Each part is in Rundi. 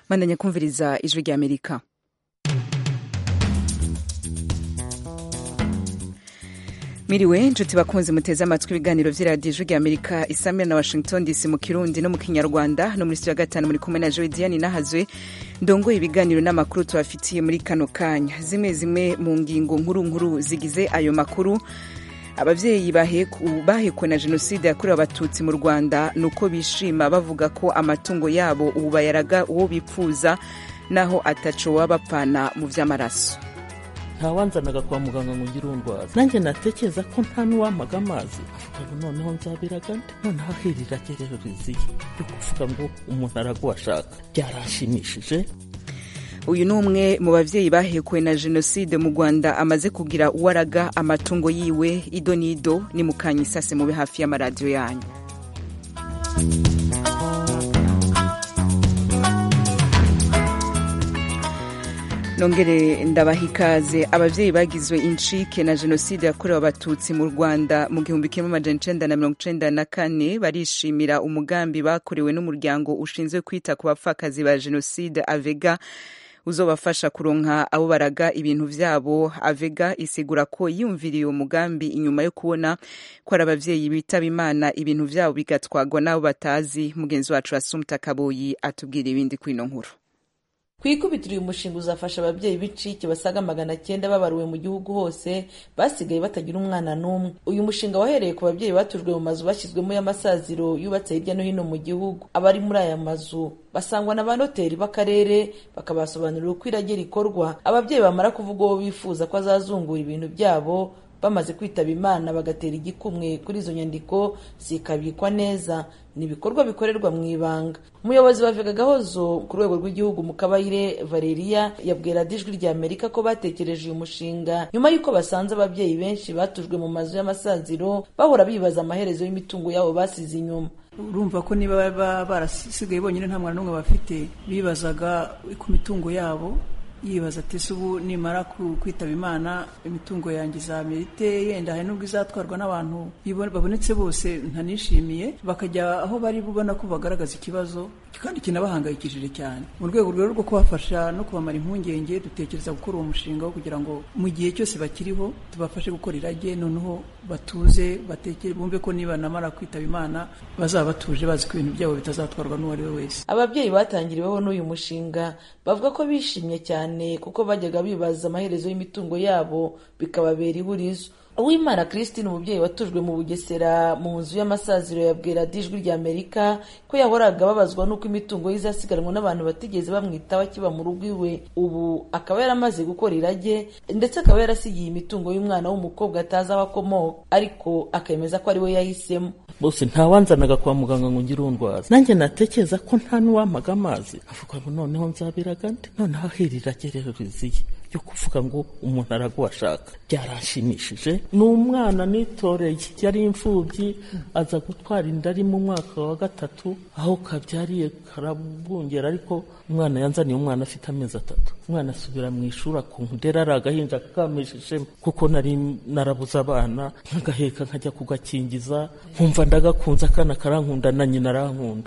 bandanya kumviriza ijwi rya amerika miriwe nshuti bakunzi muteze amatwi ibiganiro vy'iradiyo ijwi rya amerika isamira na washington dc mu kirundi no mu kinyarwanda no muri studio ya gatanu muri kumwe na joe diane nahazwe ndongoye ibiganiro n'amakuru tubafitiye muri kano kanya zimwe zimwe mu ngingo nkuru nkuru zigize ayo makuru abavyeyi bahekwe na jenoside yakorewe abatutsi mu rwanda ni uko bishima bavuga ko amatungo yabo ubu bayaraga uwo bipfuza naho ataco waba bapfana mu vy'amaraso ntawanzanaga kwa muganga ngo ngire undwaza nanjye natekereza ko nta n'uwampaga amazi avuga noneho nzabiraga nde noneho ahirira rero riziye yo kuvuga ngo umuntu araguwe ashaka byaranshimishije uyu ni umwe mu bavyeyi bahekuwe na jenoside mu rwanda amaze kugira uwaraga amatungo yiwe ido n'ido ni mukanya isase mube hafi y'amaradiyo yanyu nongere ndabaha ikaze abavyeyi bagizwe incike na jenoside yakorewe abatutsi mu rwanda mu gihumbi kimwe amajana icenda na mirongo icenda na kane barishimira umugambi bakorewe n'umuryango ushinzwe kwita ku bapfakazi ba jenoside avega uzobafasha kuronka abo baraga ibintu vyabo avega isigura ko yumviriye uwo mugambi inyuma yo kubona ko ari abavyeyi bitaba imana ibintu vyabo bigatwagwa n'abo batazi mugenzi wacu asumta kaboyi atubwira ibindi kwino nkuru ku ikubitiro uyu mushinga uzafasha ababyeyi b'icike basaga magana cyenda babaruwe mu gihugu hose basigaye batagira umwana n'umwe uyu mushinga wahereye ku babyeyi batujwe mu mazu bashyizwemo y'amasaziro yubatse hirya no hino mu gihugu abari muri aya mazu basangwa na ba noteri b'akarere bakabasobanurira uko irage rikorwa ababyeyi bamara kuvuga uwo bifuza ko azazungura ibintu byabo bamaze kwitaba imana bagatera igikumwe kuri izo nyandiko zikabikwa neza ni ibikorwa bikorerwa mu ibanga umuyobozi wa vega gahozo ku rwego rw'igihugu mu kabayire valeria yabwira ijwi rya amerika ko batekereje uyu mushinga nyuma y'uko basanze ababyeyi benshi batujwe mu mazu y'amasaziro bahora bibaza amaherezo y'imitungo yabo basize inyuma urumva ko niba barasigaye bonyine nta mwana n'umwe bafite bibazaga ku mitungo yabo yibaza ati ese ubu nimara kwitaba imana imitungo yanjye izamerite yenda hari n'ubwo izatwarwa n'abantu babonetse bose ntanishimiye bakajya aho bari bubona ko bagaragaza ikibazo kandi kinabahangayikishije cyane mu rwego rero rwo kubafasha no kubamara impungenge dutekereza gukora uwo mushinga wo kugira ngo mu gihe cyose bakiriho tubafashe gukora irage noneho batuze batekere bumve ko niba namara kwitaba imana bazaba batuje bazi ko ibintu byabo bitazatwarwa n'uwo ari we wese ababyeyi batangiriweho n'uyu mushinga bavuga ko bishimye cyane kuko bajyaga bibaza amaherezo y'imitungo yabo bikababera ihurizo uwimana christine umubyeyi watujwe mu bugesera mu nzu y'amasaziro yabwira ijwi rya amerika ko yahoraga babazwa n'uko imitungo ye izasiganwa n'abantu batigeze bamwitaho akiba mu rugo iwe ubu akaba yaramaze gukora irage ndetse akaba yarasigiye imitungo y'umwana w'umukobwa atazi aho akomoka ariko akemeza ko ari we yahisemo bose ntawanzanaga kwa muganga ngo ngire undwaza nanjye natekereza ko nta n'uwampaga amazi avuga ngo noneho nzabiraga nde noneho ahirira rero riziye yo kuvuga ngo umuntu araguwe ashaka byaranshimishije ni umwana nitoreye yari imfubyi aza gutwara inda ari mu mwaka wa gatatu aho kabyariye karabungera ariko umwana yanzaniye umwana afite amezi atatu umwana asubira mu ishuri akunkudera ari agahinja kakamishijemo kuko nari narabuze abana nkagaheka nkajya kugakingiza nkumva ndagakunze akana karankunda na nyina arankunda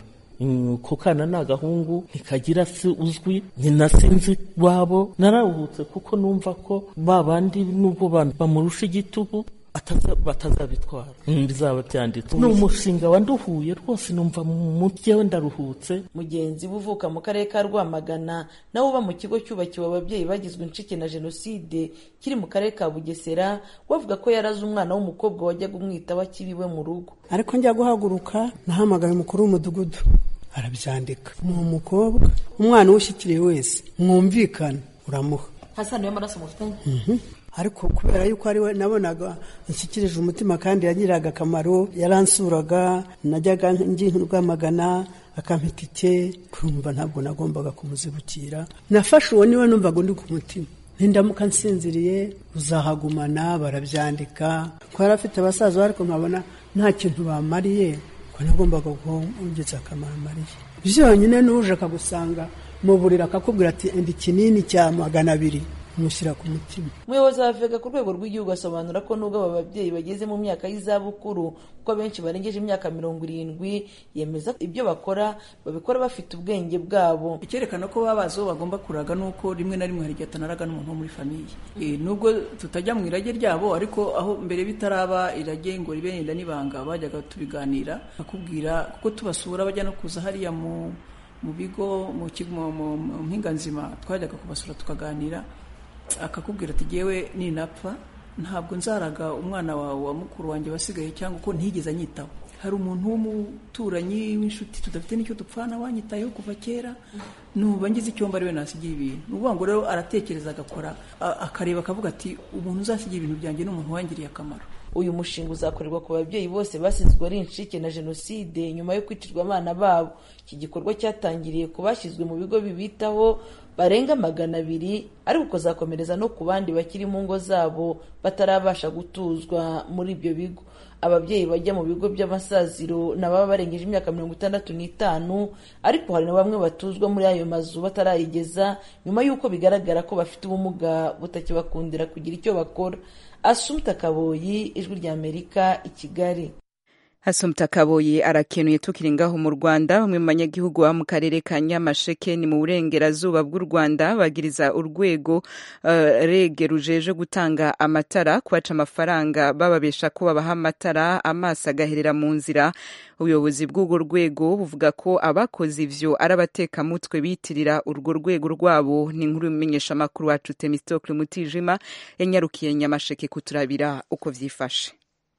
ko kana ni agahungu ntikagira se uzwi nyina sinzi wabo nararuhutse kuko numva ko ba bandi nubwo bamurusha igitugu batazabitwara bizaba byanditse ni umushinga wanduhuye rwose numva mu mutwe ndaruhutse mugenzi we uvuka mu karere ka rwamagana nawe uba mu kigo cyubakiwe ababyeyi bagizwe incike na jenoside kiri mu karere ka bugesera bavuga ko yaraze umwana w'umukobwa wajyaga umwitaho akiriwe mu rugo ariko njya guhaguruka nahamagaye umukuru w'umudugudu arabyandika ni umukobwa umwana uwushyikiriye wese mwumvikane uramuha hasano y'amaraso mufitanye ariko kubera yuko ari we nabonaga nshyikirije umutima kandi yagiriraga akamaro yaransuraga najyaga rwamagana akampa itike kumva ntabwo nagombaga kumuzibukira nafashe uwo niwe numvaga undi ku mutima nindamuka nsinziriye uzahagumana barabyandika ko yari afite abasaza ariko nkabona nta kintu bamariye ko nagombaga guhungitsa akamaro amariye byonyine n'uje akagusanga mu buriri akakubwira ati enda ikinini cya magana abiri mushyira ku mutima umuyobozi wa vega ku rwego rw'igihugu asobanura ko nubwo aba babyeyi bageze mu myaka y'izabukuru kuko abenshi barengeje imyaka mirongo irindwi yemeza ko ibyo bakora babikora bafite ubwenge bwabo icyerekana ko baba bazi uwo bagomba kuraga ni uko rimwe na rimwe hari igihe atanaraga n'umuntu wo muri famiye Eh, nubwo tutajya mu irage ryabo ariko aho mbere bitaraba irage ngo ribe yenda n'ibanga bajyaga tubiganira akubwira kuko tubasura bajya no kuza hariya mu mu bigo mu kigo mu- mu- mu mpinganzima twajyaga kubasura tukaganira akakubwira ati jyewe ninapfa ntabwo nzaraga umwana wawe wa mukuru wanjye wasigaye cyangwa uko ntigeze anyitaho hari umuntu w'umuturanyi w'inshuti tudafite n'icyo dupfana wanyitayeho kuva kera nuba ngize icyomba ariwe nasigira ibintu ni ukuvuga ngo rero aratekereza agakora a- akareba akavuga ati umuntu uzasigira ibintu byanjye ni umuntu wangiriye akamaro uyu mushinga uzakorerwa ku babyeyi bose basizwe ari incike na jenoside nyuma yo kwicirwa abana babo iki gikorwa cyatangiriye ku bashyizwe mu bigo bibitaho barenga magana abiri ariko ukazakomereza no ku bandi bakiri mu ngo zabo batarabasha gutuzwa muri ibyo bigo ababyeyi bajya mu bigo by'amasaziro ni ababa barengeje imyaka mirongo itandatu n'itanu ariko hari na bamwe batuzwa muri ayo mazu batarayigeza nyuma y'uko bigaragara ko bafite ubumuga butakibakundira kugira icyo bakora asumta kaboyi ijwi ry'amerika i kigali Hasumta Kaboyi arakenuye tukiri ngaho mu Rwanda bamwe mu banyagihugu baba mu karere ka Nyamasheke ni mu burengerazuba bw'u Rwanda bagiriza urwego uh, rege rujeje gutanga amatara kubaca amafaranga bababesha ko babaha amatara amaso agaherera mu nzira ubuyobozi bw'urwo rwego buvuga ko abakoze ivyo ari abatekamutwe bitirira urwo rwego rwabo ni inkuru y'umumenyesha makuru wacu Temistokle Mutijima yanyarukiye Nyamasheke kuturabira uko vyifashe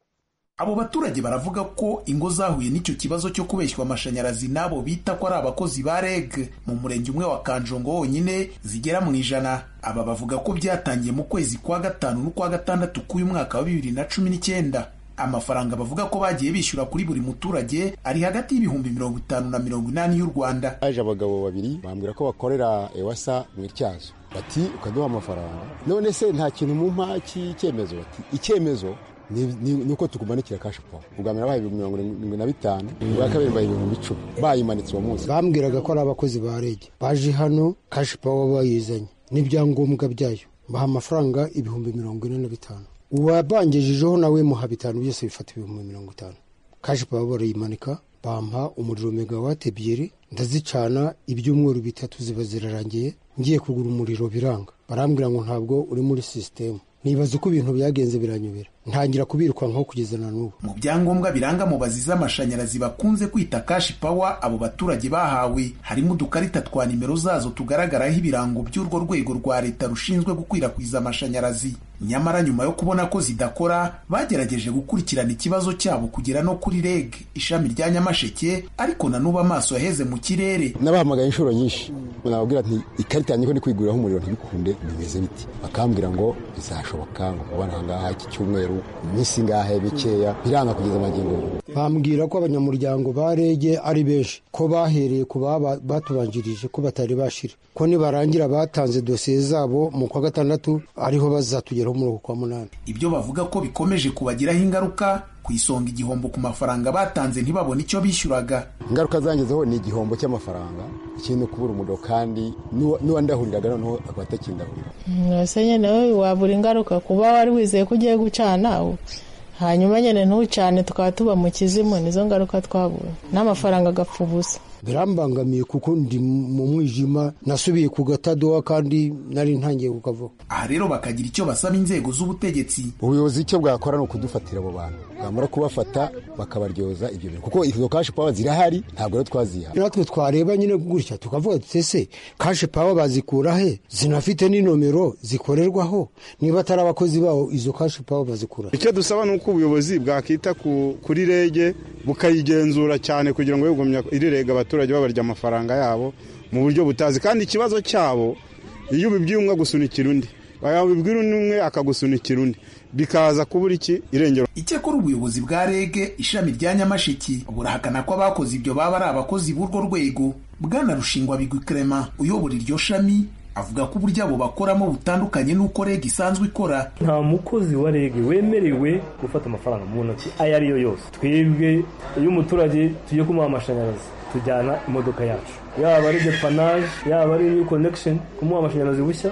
abo baturage baravuga ko ingo zahuye n'icyo kibazo cyo kubeshywa amashanyarazi n'abo bita ko ari abakozi ba reg mu murenge umwe wa kanjongo wonyine zigera mu ijana aba bavuga ko byatangiye mu kwezi kwa gatanu n'ukwa gatandatu k'uyu mwaka wa bibiri na cumi n'icyenda amafaranga bavuga ko bagiye bishyura kuri buri muturage ari hagati y'ibihumbi mirongo itanu na mirongo inani y'u rwanda haje abagabo babiri bambwira ko bakorera ewasa mu ityazo bati ukaduha amafaranga none se nta kintu mu mpa cy'icyemezo bati icyemezo ni ni- ni uko tukumanikira kashi pawa ubwa mbere bahaye ibihumbi mirongo irindwi na bitanu ubwa kabiri bahaye ibihumbi icumi bayimanitse uwo munsi bambwiraga ko ari abakozi ba rege baje hano kashi pawa bayizanye n'ibyangombwa byayo baha amafaranga ibihumbi mirongo ine na bitanu uwabangejejeho nawe muha bitanu byose bifata ibihumbi mirongo itanu kashi pawa barayimanika bampa umuriro megawate ebyiri ndazicana ibyumweru bitatu ziba zirarangiye ngiye kugura umuriro biranga barambwira ngo ntabwo uri muri sisitemu nibaza uko ibintu byagenze biranyobera ntangira kubirukankaho kugeza na n'ubu mu byangombwa biranga mubazi z'amashanyarazi bakunze kwita kashi pawa abo baturage bahawe harimo udukarita twa nimero zazo tugaragaraho ibirango by'urwo rwego rwa leta rushinzwe gukwirakwiza amashanyarazi nyamara nyuma yo kubona ko zidakora bagerageje gukurikirana ikibazo cyabo kugera no kuri reg ishami rya nyamasheke ariko na n'ubu amaso yaheze mu kirere nabahamagaye inshuro nyinshi nababwira nti ikarita yanjye ko ndi kwiguriraho umuriro ntibikunde bimeze biti bakambwira ngo bizashoboka ngo kubona aha ngaha iki cyumweru iminsi ingahe mikeya biranga kugeza amagingo ubu bambwira ko abanyamuryango ba rege ari benshi ko bahereye ku baba- batubanjirije ko batari bashira ko nibarangira batanze dosiye zabo mu kwa gatandatu ariho bazatugeraho muri uku kwa munani ibyo bavuga ko bikomeje kubagiraho ingaruka ku isonga igihombo ku mafaranga batanze ntibabone icyo bishyuraga ingaruka zangezeho ni igihombo cy'amafaranga ikindi no kubura umuriro kandi n'uwa- n'uwandahuriraga noneho akaba atakindahurira ese nyine wowe wabura ingaruka kuba wari wizeye ko ugiye gucana u- hanyuma nyine ntucane tukaba tuba mu kizimu nizo ngaruka twabonye n'amafaranga agapfa ubusa birambangamiye kuko ndi mu mwijima nasubiye ku gatadowa kandi nari ntangiye kukavaho aha rero bakagira icyo basaba inzego z'ubutegetsi ubuyobozi icyo bwakora ni ukudufatira abo bantu bwamara kubafata bakabaryoza ibyo bintu kuko izo kashi pawa zirahari ntabwo rero twaziha natwe twareba nyine gutya tukavuga tuti ese kashe pawa bazikura he zinafite n'inomero zikorerwaho niba atari abakozi bawo izo kashe pawa bazikura he? icyo dusaba ni uko ubuyobozi bwakita ku- kuri rege bukayigenzura cyane kugira ngo yegumye iri rege abaturage babarya amafaranga yabo mu buryo butazi kandi ikibazo cyabo iyo ubibwiye umwe agusunikira undi wabibwira undi umwe akagusunikira undi bikaza kubura iki irengero icyakora ubuyobozi bwa rege ishami rya nyamashiki burahakana ko abakoze ibyo baba ari abakozi b'urwo rwego bwana rushingwa bigwi clement uyobora iryo shami avuga ko uburyo abo bakoramo butandukanye n'uko rege isanzwe ikora nta mukozi wa rege wemerewe gufata amafaranga mu ntoki ayo ari yo yose twebwe iyo umuturage tugiye kumuha amashanyarazi tujyana imodoka yacu yaba ari depanaje yaba ari new connection kumuha amashanyarazi bushya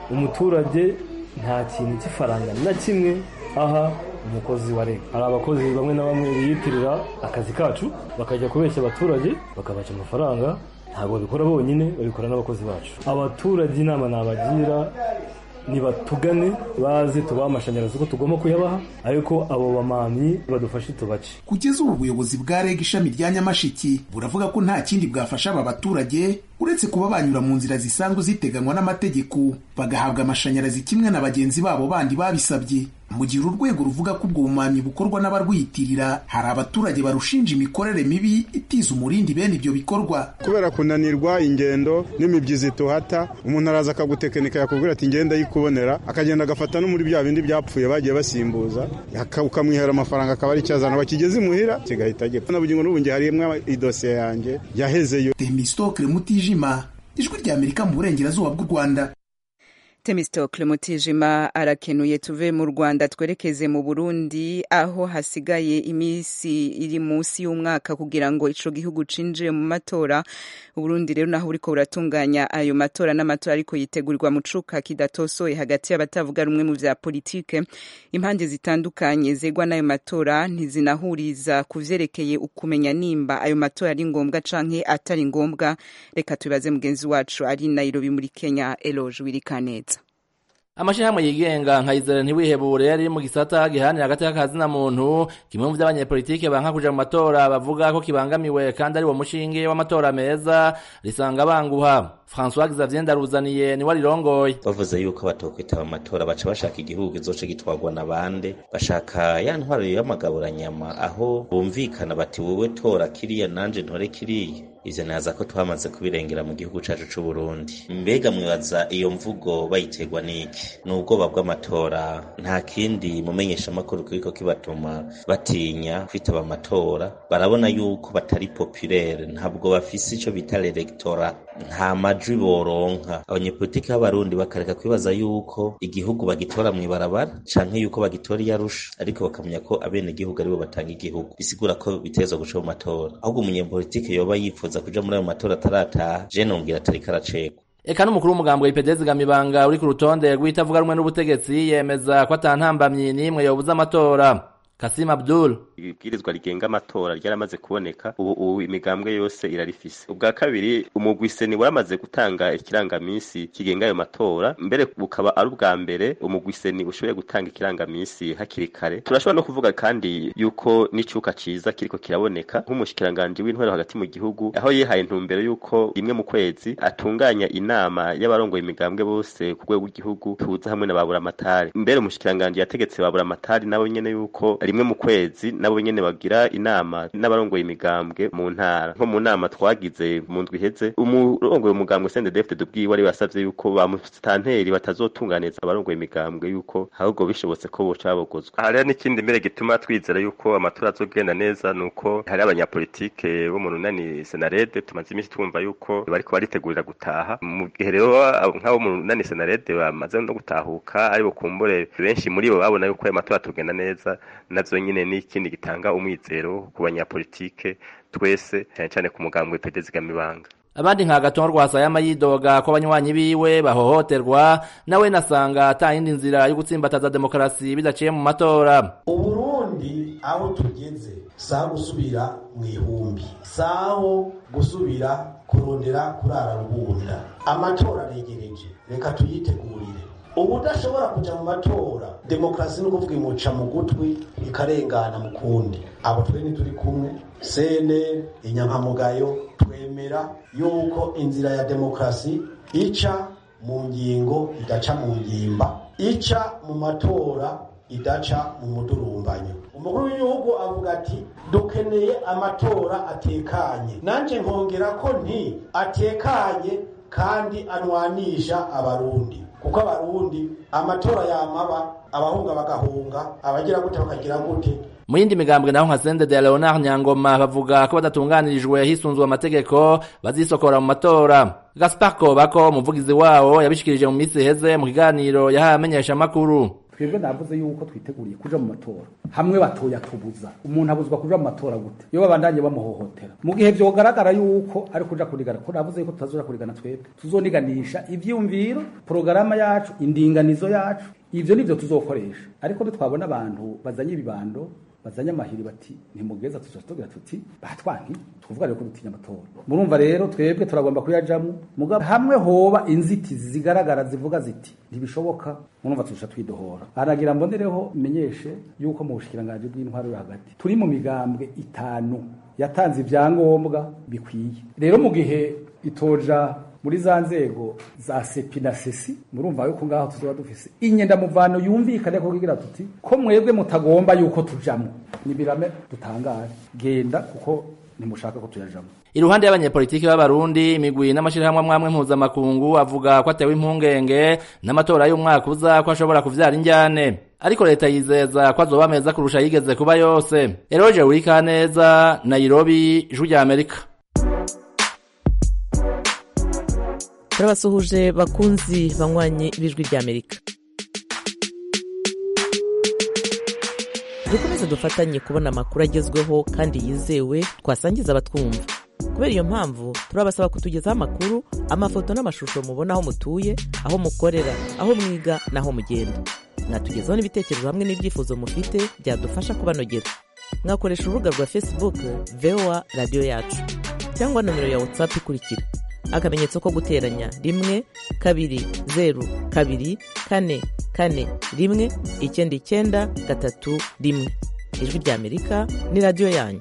umuturage nta kintu cy'ifaranga na kimwe aha umukozi wa leta hari abakozi bamwe na bamwe biyitirira akazi kacu bakajya kubeshya abaturage bakabaca amafaranga ntabwo babikora bonyine babikora n'abakozi bacu abaturage inama nabagira nibatugane baze tubahe amashanyarazi uko tugomba kuyabaha ariko abo bamamyi badufashe tubace kugeza ubu ubuyobozi bwa reg ishami rya nyamashiki buravuga ko nta kindi bwafasha aba baturage uretse kuba banyura mu nzira zisanzwe ziteganywa n'amategeko bagahabwa amashanyarazi kimwe na bagenzi babo bandi babisabye mu gihe uru rwego ruvuga ko ubwo bumamyi bukorwa n'abarwiyitirira hari abaturage barushinja imikorere mibi itiza umurindi bene ibyo bikorwa kubera kunanirwa ingendo n'imibyizi tuhata umuntu araza akagutekinika yakubwira ati ngenda yikubonera akagenda agafata no muri bya bindi byapfuye bagiye basimbuza ukamwihera amafaranga akaba ari icyazana bakigeze imuhira kigahita gipfa na bugingo n'ubu ngiye harimo idosiye yanjye yahezeyo temistokle mutijima ijwi rya amerika mu burengerazuba bw'u rwanda temistokle mutijima arakenuye tuve mu rwanda twerekeze mu burundi aho hasigaye iminsi iri munsi y'umwaka kugira ngo ico gihugu cinjire mu matora uburundi rero naho buriko buratunganya ayo matora n'amatora ariko yitegurirwa mu cuka kidatosoye hagati y'abatavuga rumwe mu vya politike impande zitandukanye zegwa n'ayo matora ntizinahuriza ku vyerekeye ukumenya nimba ayo matora ari ngombwa canke atari ngombwa reka tubibaze mugenzi wacu ari nairobi muri kenya eloge wirikaneza amashirahamwe yigenga nka izere ntiwihebure yari mu gisata gihanira hagati y'akazina muntu kimwe mu vy'abanyepolitike banka kuja mu matora bavuga ko kibangamiwe kandi ari wo mushinge w'amatora meza risanga banguha François Xavier Ndaruzaniye niwe arirongoye bavuze yuko batokwitaba amatora baca bashaka igihugu kizoce gitwarwa na bande bashaka ya ntwaro y'amagaburanyama aho bumvikana bati wowe tora kiriya nanje ntore kiriya ivyo naza ko twamaze kubirengera mu gihugu cacu c'u Burundi mbega mwibaza iyo mvugo bayiterwa n'iki ni ubwoba bw'amatora nta kindi mumenyesha amakuru kiriko kibatuma batinya kwitaba amatora barabona yuko batari populaire ntabwo bafise ico bita l'electorat nta majwi boronka abanyepolitiki b'abarundi bakareka kwibaza yuko igihugu bagitora mw'ibarabara canke yuko bagitora iyarusha ariko bakamenya ko abene igihugu aribo batanga igihugu bisigura ko bitezwa guca mu matora ahubwo umunyepolitike yoba yifuza kuja muri ayo matora atarataha je nongera atariko aracegwa eka n'umukuru w'umugambwe w'ipedezi gamibanga uri ku rutonde rw'itavuga rumwe n'ubutegetsi yemeza ko atantambamyi n'imwe yobuza amatora Kasim Abdul ibwirizwa rigenga amatora ryaramaze kuboneka ubu ubu imigambwe yose irarifise ubwa kabiri umugwi seni waramaze gutanga ikirangamisi kigenga ayo matora mbere bukaba ari ubwa mbere umugwi seni ushoboye gutanga ikirangamisi hakiri kare turashobora no kuvuga kandi yuko n'icuka ciza kiriko kiraboneka nk'umushikiranganje w'intwaro hagati mu gihugu aho yihaye intumbero yuko rimwe mu kwezi atunganya inama y'abarongoye imigambwe bose ku rwego rw'igihugu tuza hamwe na baburamatari mbere umushikiranganje yategetse baburamatari nabo nyene yuko rimwe mu kwezi nabo nyene bagira inama n'abarongoye imigambwe mu ntara nko mu nama twagize mu ndwi iheze umurongoye umugambwe CNDD-FDD ubwiwe ari basavye yuko ba musitanteri batazotunganiza abarongoye imigambwe yuko ahubwo bishobotse ko boca babogozwa hariho n'ikindi mbere gituma twizera yuko amatora azogenda neza nuko hari abanyapolitike bo mu runani senarede tumaze iminsi twumva yuko bariko baritegurira gutaha mu gihe rero nk'abo mu runani senarede bamaze no gutahuka ari bukumbure benshi muri bo babona yuko ayo matora atogenda neza navyo nyine ni ikindi gitanga umwizero ku banyapolitike twese cyane cyane ku mugambwe pedezi gamibanga abandi nka gatongo rwasayama yidoga ko abanywanyi biwe bahohoterwa nawe nasanga ata yindi nzira yo gutsimbataza demokarasi bidaciye mu matora uburundi aho tugeze saha gusubira mu ihumbi saho gusubira kurondera kurara rubunda amatora aregereje reka tuyitegurire ubu udashobora kujya mu matora demokarasi ni ukuvuga imuca mu gutwi ikarengana mu kundi abo twe ntituri kumwe cnl inyankamugayo twemera yuko inzira ya demokarasi ica mu ngingo idaca mu ngimba ica mu matora idaca mu mudurumbanyo umukuru w'igihugu avuga ati dukeneye amatora atekanye nanjye nkongera ko nti atekanye kandi anwanisha abarundi kuko abarundi amatora yamaba abahunga bagahunga abagira gute bakagira gute mu yindi migambwe naho nka Sende de Leonard Nyangoma bavuga ko badatunganirijwe hisunzwe amategeko bazisokora mu matora Gaspar Kobako umuvugizi wawo yabishikirije mu minsi iheze mu kiganiro yahaye amenyesha amakuru twebwe navuze yuko twiteguriye kuja mu matora hamwe batoya tubuza umuntu abuzwa kuja mu matora gute iyo babandanye bamuhohotera mu gihe vyogaragara yuko ari kuja kurigana ko navuze yuko tutazoja kurigana twebwe tuzoniganisha ivyiyumviro porogaramu yacu indinganizo yacu ivyo nivyo tuzokoresha ariko ntitwabona abantu bazanye ibibando bazanye amahiri bati ntimugeza tuzotugira tuti batwanki tuvuga rero ko dutinya amatora murumva rero twebwe turagomba kuyajamwo mugabo hamwe hoba inzitizi zigaragara zivuga ziti ntibishoboka murumva turusha twidohora aragira mbonereho menyeshe yuko mu bushikiranganje bw'intwaro yo hagati turi mu migambwe itanu yatanze ivyangombwa bikwiye rero mu gihe itoja muri za nzego za sepi na sesi murumva yuko ngaho tuzoba dufise inyenda muvano yumvikane ko kigira tuti ko mwebwe mutagomba yuko tujamwo nibirame dutangare genda kuko ntimushaka ko tuyajamwo iruhande y'abanyepolitiki b'abarundi imigwi n'amashirahamwe amwamwe mpuzamakungu avuga ko atewe impungenge n'amatora y'umwaka uza ko ashobora kuvyara injyane ariko leta yizeza ko azoba meza kurusha yigeze kuba yose eroje urikaneza nairobi ijwi rya amerika turabasuhuje bakunzi banywanyi b'ijwi ry'amerika dukomeze dufatanye kubona amakuru agezweho kandi yizewe twasangiza abatwumva kubera iyo mpamvu turabasaba kutugezaho amakuru amafoto n'amashusho mubona aho mutuye aho mukorera aho mwiga n'aho mugenda mwatugezaho n'ibitekerezo hamwe n'ibyifuzo mufite byadufasha kubanogera mwakoresha urubuga rwa facebook voa radiyo yacu cyangwa nomero ya whatsapp ikurikira akamenyetso ko guteranya rimwe kabiri zeru kabiri kane kane rimwe icyenda icyenda gatatu rimwe ijwi ry'amerika ni radiyo yanyu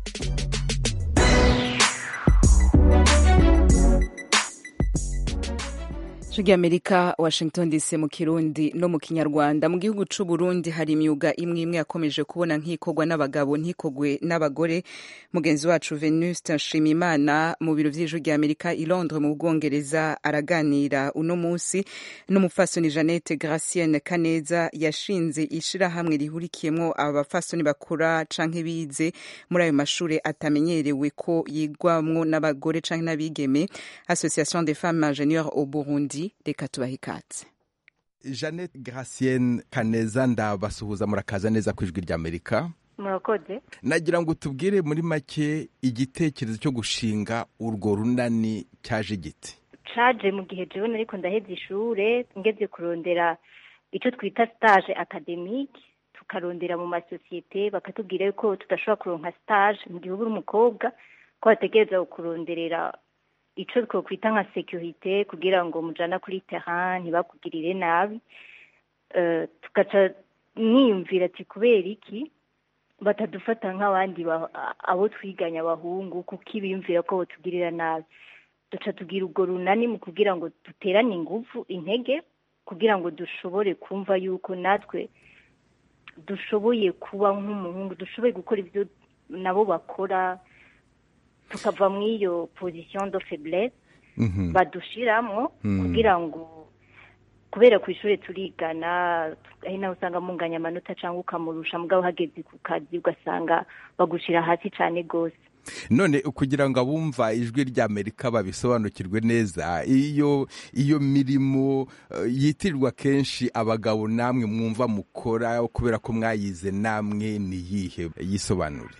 ijwi amerika washington dc mu kirundi no mu kinyarwanda mu gihugu c'u burundi hari imyuga imwe imwe yakomeje kubona nkikorwa n'abagabo ntikogwe n'abagore mugenzi wacu venuste nshimimana mu biro vy'ijwi rya amerika i londres mu bwongereza araganira uno munsi n'umupfasoni jeannette gracienne kaneza yashinze ishirahamwe rihurikiyemwo aba bapfasoni bakora canke bize muri ayo mashure atamenyerewe ko yigwamwo n'abagore canke n'abigeme association des femmes ingénieurs au burundi reka tubahe ikatse jeannette gracienne kaneza ndabasuhuza murakaza neza ku ijwi ry'amerika murakoze nagira ngo tubwire muri make igitekerezo cyo gushinga urwo runani cyaje giti caje mu gihe jewe nariko ndaheza ishure ngeze kurondera ico twita stage academique tukarondera mu masosiyete bakatubwira yuko tudashobora kuronka stage mu gihe uba uri umukobwa ko bategereza kuronderera ico twokwita nka securite kugira ngo mujana kuri terrain ntibakugirire nabi uh, tugaca niyumvira ati kubera iki batadufata nk'abandi abo twiganye abahungu kuko ibiyumvira ko botugirira nabi duca tugira urwo runani mu kugira ngo duterane ingufu intege kugira ngo dushobore kumva yuko natwe dushoboye kuba nk'umuhungu dushoboye gukora ibyo nabo bakora tukava mu iyo position de faiblesse badushiramwo kugira ngo kubera ku ishuri turigana ari nawe usanga munganya amanota cyangwa ukamurusha mugabo uhageze ku kazi ugasanga bagushira hasi cyane rwose none kugira ngo abumva ijwi ry'amerika babisobanukirwe neza iyo iyo mirimo yitirirwa kenshi abagabo namwe mwumva mukora kubera ko mwayize namwe ni iyihe yisobanure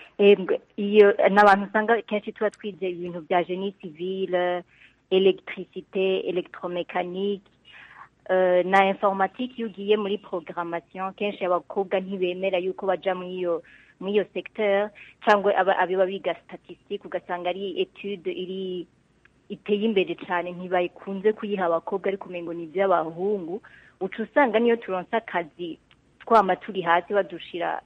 iyo ni abantu usanga kenshi tuba twize ibintu bya geni civile elegitirisite elegitoromekanike na informatike iyo ugiye muri programmation kenshi abakobwa ntibemera yuko baja muri iyo muri iyo secteur cyangwa abiba biga statistique ugasanga ari etude iri iteye imbere cyane ntibakunze kuyiha abakobwa ariko umengo ni iby'abahungu uca usanga niyo turonse akazi twama turi hasi badushira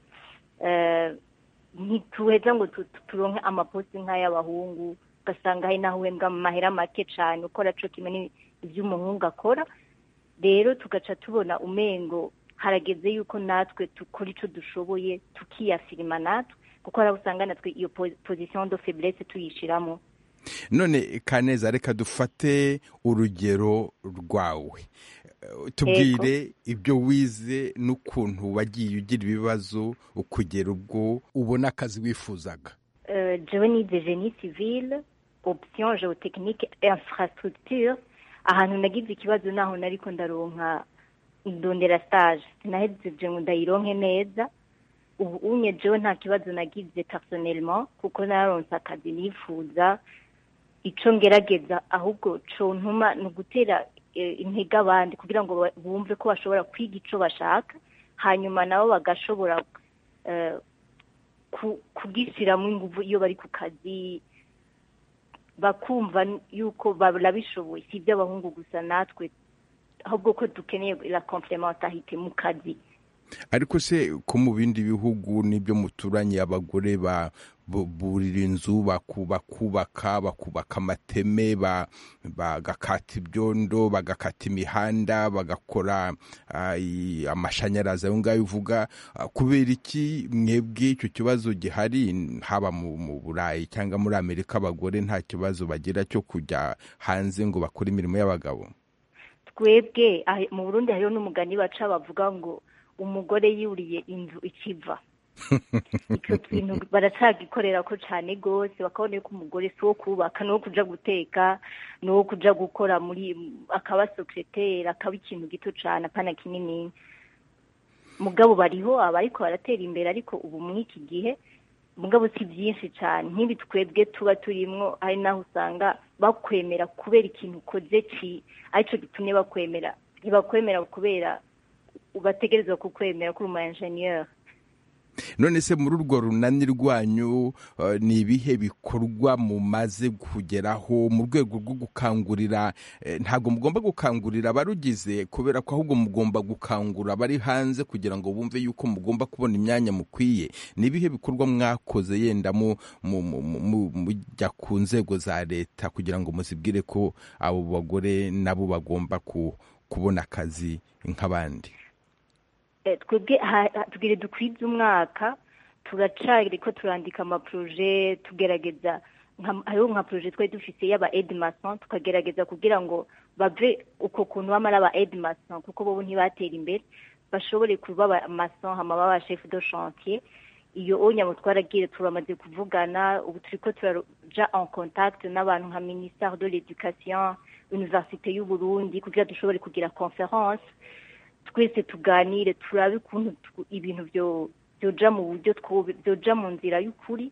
ntituheza ngo turonke amaposti nk'ay'abahungu ugasanga hari naho uhembwa mu mahera make cyane ukora co kimwe iby'umuhungu akora rero tugaca tubona umengo harageze yuko natwe dukora icyo dushoboye tukiyafirima natwe kuko hari usanga natwe iyo position de faiblesse tuyishiramo none kaneza reka dufate urugero rwawe tubwire ibyo wize n'ukuntu wagiye ugira ibibazo ukugera ubwo ubona akazi wifuzaga jewe nize genie civile option geotechnique infrastructure ahantu nagize ikibazo naho nariko ndaronka ndondera stage sinahejeje ngo ndayironke neza ubu unye jewe nta kibazo nagize personnellement kuko naronse akazi nifuza ico ngerageza ahubwo co ntuma ni ugutera eh, intege abandi kugira ngo ba- bumve ko bashobora kwiga ico bashaka hanyuma nabo bagashobora eh, ku- kugishyiramo ingufu iyo bari ku kazi bakumva yuko barabishoboye si iby'abahungu gusa natwe ahubwo ko dukeneye la complementarité mu kazi ariko se ko mu bindi bihugu n'ibyo muturanye abagore ba bu- burira inzu baku- bakubaka bakubaka amateme ba- bagakata ibyondo bagakata imihanda bagakora ah, i- amashanyarazi ayo ngayo uvuga Ah, kubera iki mwebwe icyo kibazo gihari haba mu mu burayi cyangwa muri amerika abagore nta kibazo bagira cyo kujya hanze ngo bakore imirimo y'abagabo twebwe ahe- mu burundi hariho n'umugani baca bavuga ngo umugore yuriye inzu ikiva icyo kintu baracagikorera ko cyane rwose bakabona yuko umugore si uwo kubaka ni uwo kuja guteka ni uwo kuja gukora muri akaba sekreteri akaba ikintu gito cyane apana kinini mugabo bariho abariko baratera imbere ariko ubu muri iki gihe mugabo si byinshi cyane nk'ibi twebwe tuba turimwo ari naho usanga bakwemera kubera ikintu ukoze ki aricyo gitumye bakwemera ntibakwemera kubera bategerezwa kukwemera ko uri umu enjeniyeri none se muri urwo runani rwanyu eh, ni ibihe bikorwa mumaze kugeraho mu rwego rwo gukangurira eh, ntabwo mugomba gukangurira abarugize kubera ko ahubwo mugomba gukangura abari hanze kugira ngo bumve yuko mugomba kubona imyanya mukwiye ni ibihe bikorwa mwakoze yenda mu- mu- mu- mu- mujya ku nzego za leta kugira ngo muzibwire ko abo bagore nabo bagomba ku- kubona akazi nk'abandi Eh, twebwe ha- ha- tugire dukwize umwaka turacari ko turandika amaproje tugerageza nka- hariho nka proje twari dufise y'aba edmason tukagerageza kugira ngo bave uko kuntu bamara aba edmason kuko bobo ntibatera imbere bashobore kuba aba mason hama baba chef de chantier iyo onya twaragiye turamaze kuvugana ubu turiko turaja en contact n'abantu nka ministère de l'éducation université y'u Burundi kugira dushobore kugira conference twese tuganire turabe ukuntu tu- ibintu byo byoja mu buryo twobe byoja mu nzira y'ukuri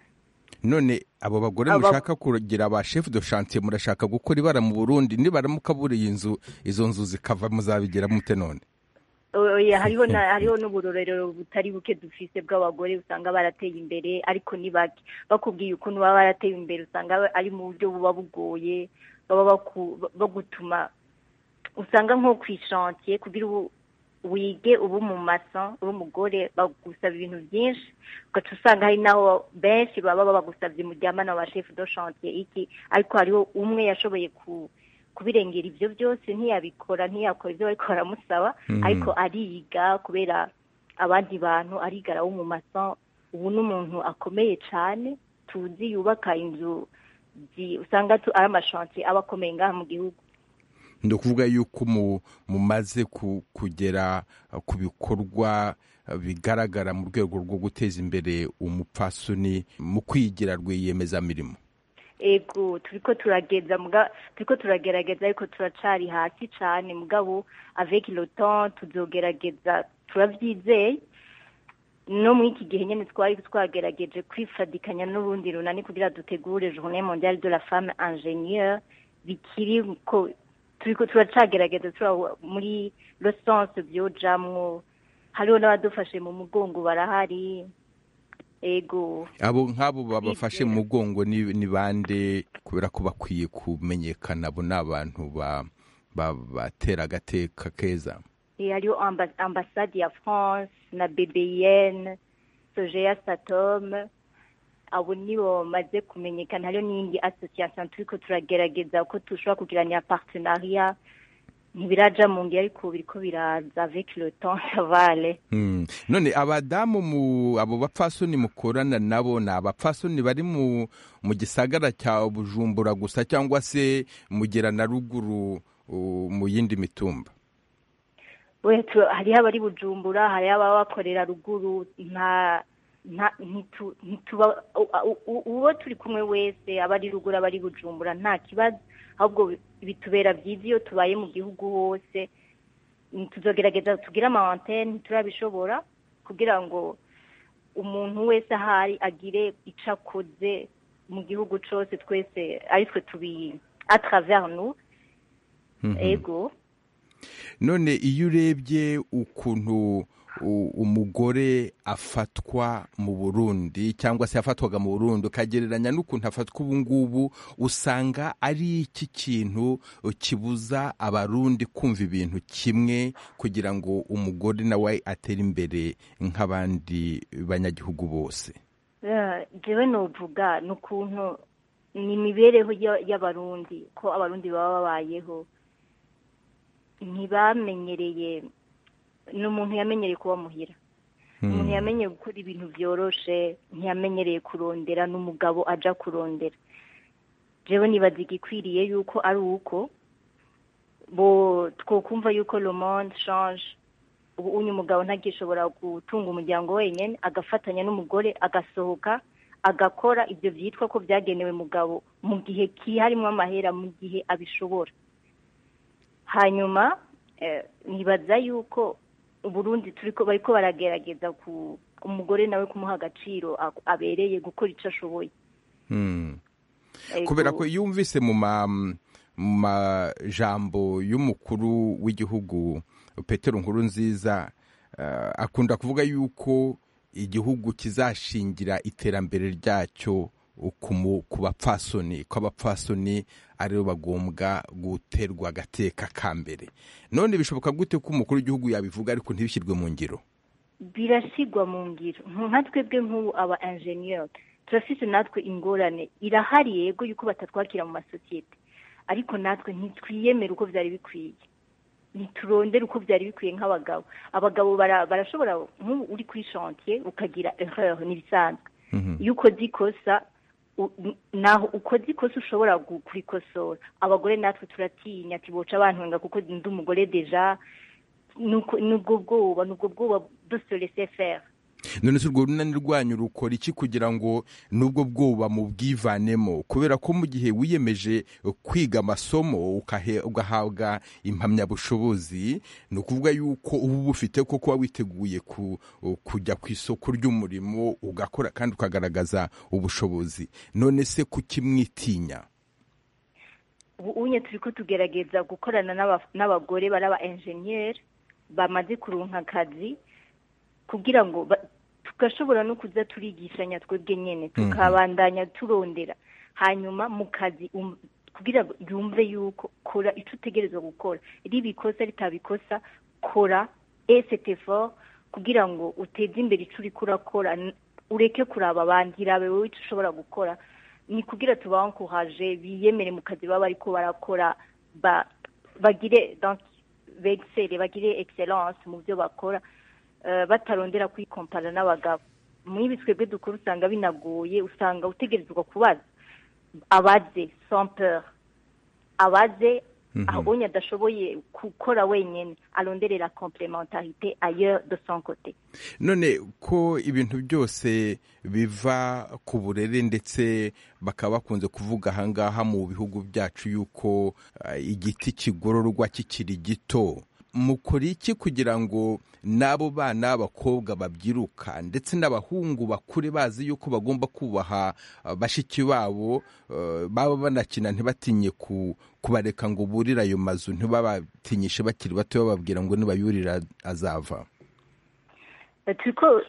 none abo bagore Aba- mushaka kugira ba chef de chantier murashaka gukora ibara mu Burundi nibaramuka buriye inzu izo nzu zikava muzabigira mute none oya hariho na hariho n'uburorero butari buke dufise bw'abagore usanga barateye imbere ariko ni bake bakubwiye ukuntu baba barateye imbere usanga ari mu buryo buba bugoye baba baku- bagutuma usanga nko ku ishantiye kugira ubu wige ubu mu maso uri umugore bagusaba ibintu byinshi ugaca usanga hari naho benshi baba bagusabye muryamana wa chef de chantier iki ariko hariho umwe yashoboye ku kubirengera ibyo byose ntiyabikora ntiyakora ibyo bariko baramusaba Mhm. ariko ariga kubera abandi bantu arigara wo mu maso ubu n'umuntu akomeye cyane tuzi yubaka inzu zi- usanga tu- ari amashantiye aba akomeye ngaha mu gihugu ni ukuvuga yuko mu- mumaze ku- kugera uh, ku bikorwa uh, bigaragara mu rwego rwo guteza imbere umupfasoni mu kwigira rwiyemezamirimo ego turiko turageza muga turiko turagerageza ariko turacari hasi cane mugabo avec le temps tuzogerageza turavyizeye no muri iki gihe nyene twari twagerageje kwifadikanya n'urundi runani kugira dutegure journée mondiale de la femme ingénieure bikiri ko turiko turacagerageza tura muri le sens vyojamwo hariho n'abadufashe mu mugongo barahari ego abo nk'abo babafashe mu mugongo ni ni bande kubera ko bakwiye kumenyekana abo ni abantu ba- ba- batera agateka keza Et hariho amba- ambassade ya France na BBN Sogea Satom abo nibo bamaze kumenyekana hariho n'iyindi association turiko turagerageza ko dushobora kugiranira partenariat ntibiraja mu ngiro ariko biriko biraza avec le temps ça va aller Hmm. none abadamu mu abo bapfasoni mukorana nabo ni abapfasoni bari mu mu gisagara cya bujumbura gusa cyangwa se mugera na ruguru uh, mu yindi mitumba we tu- hariho abari bujumbura hariho ababa bakorera ruguru nta nta ntitu- ntituba u- u- u- uwo turi kumwe wese aba ari ruguru aba ari bujumbura nta kibazo ahubwo bi- bitubera byiza iyo tubaye mu gihugu hose tuzogerageza tugire ama antene turabishobora kugira ngo umuntu wese ahari agire icyo akoze mu gihugu cyose twese ari twe tubi a travers nous ego none iyo urebye ukuntu umugore afatwa mu burundi cyangwa se yafatwaga mu burundi ukagereranya n'ukuntu afatwa ubu ngubu usanga ari iki kintu kibuza abarundi kumva ibintu kimwe kugira ngo umugore nawe atere imbere nk'abandi banyagihugu bose jewe nuvuga ni ukuntu ni imibereho y'abarundi ko abarundi baba babayeho ntibamenyereye ni umuntu yamenyereye kuba muhira umuntu yamenyereye gukora ibintu byoroshe ntiyamenyereye kurondera n'umugabo ajya kurondera jewe nibaza igikwiriye yuko ari uko bo twokumva yuko le monde change ubu unyu umugabo ntagishobora gutunga umuryango wenyine agafatanya n'umugore agasohoka agakora ibyo byitwa ko byagenewe mugabo mu gihe kiharimo amahera mu gihe abishobora hanyuma nibaza yuko uburundi turi ko bari ko baragerageza ku umugore nawe kumuha agaciro abereye gukora icyo ashoboye kubera ko iyo wumvise mu majambo y'umukuru w'igihugu petero nkuru nziza akunda kuvuga yuko igihugu kizashingira iterambere ryacyo ku bapfasoni ko abapfasoni aribo bagombwa guterwa agateka ka mbere none bishoboka gute ko umukuru w'igihugu yabivuga ariko ntibishyirwe mu ngiro birashyirwa mu ngiro nka twebwe nk'ubu aba enjeniyeri turafite natwe ingorane irahari yego yuko batatwakira mu masosiyete ariko natwe ntitwiyemere uko byari bikwiye ntiturondere uko byari bikwiye nk'abagabo abagabo barashobora nk'ubu uri kuri shantiye ukagira erreur n'ibisanzwe iyo ukoze ikosa naho ukoze ikosa ushobora kurikosora abagore natwe turatinya ati boca abantu kuko ndi umugore deja nubwo bwoba nubwo bwoba dusorese feri none se urwo runani rwanyu rukora iki kugira ngo n'ubwo bwoba mubwivanemo kubera ko mu gihe wiyemeje kwiga amasomo ugahabwa impamyabushobozi ni ukuvuga yuko uba ubufite ko kuba witeguye kujya ku isoko ry'umurimo ugakora kandi ukagaragaza ubushobozi none se kukimwitinya ubu unye turi ko tugerageza gukorana n'abagore bari aba enjeniyeri bamaze kurunka akazi kugira ngo tugashobora no kuza turigishanya twebwe nyine tukabandanya turondera hanyuma mu kazi kugira ngo yumve yuko kora icyo utegerezwa gukora riba ikosa ritabikosa kora esete fo kugira ngo uteze imbere icyo uri kurakora ureke kuraba abandi irabe wowe icyo ushobora gukora ni kugira tubankuhaje biyemere mu kazi baba ariko barakora bagire begisere bagire egiseranse mu byo bakora batarondera kwikompara n'abagabo muri ibi twebwe dukora usanga binagoye usanga utegerezwa kubaza abaze sampeur abaze aho adashoboye gukora wenyine aronderera complementarité ailleurs de son côté none ko ibintu byose biva ku burere ndetse bakaba bakunze kuvuga ahangaha mu bihugu byacu yuko igiti kigororwa kikiri gito mukora iki kugira ngo n'abo bana b'abakobwa babyiruka ndetse n'abahungu bakure bazi yuko bagomba kubaha bashiki babo baba banakina ntibatinye kubareka ngo burire ayo mazu ntibabatinyishe bakiri bato bababwira ngo nibayurira azava turiko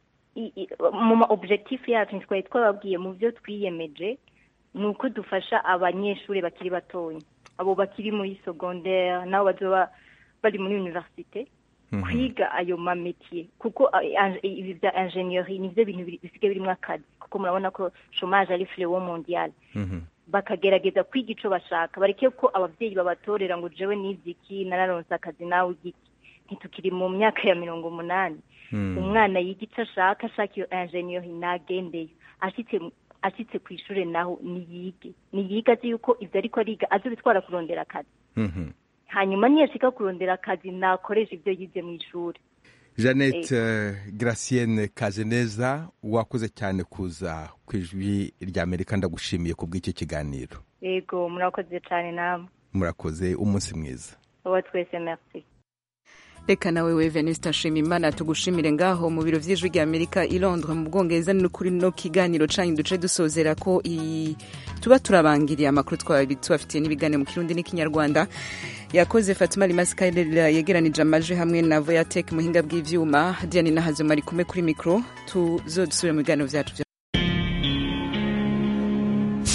mu ma objectif yacu twari twababwiye mu byo twiyemeje ni uko dufasha abanyeshuri bakiri batoya abo bakiri muri secondaire nabo bazoba bari muri universite kwiga ayo mametiye kuko ibi bya ingenieri nibyo bintu bisigaye birimo akazi kuko murabona ko chomage ari flewo mondial bakagerageza kwiga icyo bashaka bareke ko ababyeyi babatorera ngo jewe niziki nararonse akazi nawe igiki ntitukiri mu myaka ya mirongo umunani umwana yiga icyo ashaka ashaka iyo ingenieri nagendeyo ashyitse ku ishuri naho niyige niyige azi yuko ibyo ariko ariga azi bitwara kurondera akazi hanyuma niyashika kurondera akazi nakoresha ibyo yize mu ishuri jeannette gracienne kazeneza wakoze cyane kuza ku ijwi rya amerika ndagushimiye ku bw'icyo kiganiro yego murakoze cyane namwe murakoze umunsi mwiza uwa twese merci reka nawe we venuste nshimimana tugushimire ngaho mu biro vy'ijwi rya amerika i londres mu bwongereza ni kuri no kiganiro canyu duce dusozera ko i... tuba turabangiriye amakuru twari tubafitiye n'ibiganiro mu kirundi n'ikinyarwanda yakoze fatima limasikairera yegeranije amaje hamwe na voyatek muhinga bw'ivyuma diane nahazuma ari kumwe kuri mikro tuzodusubire mu biganiro vyacu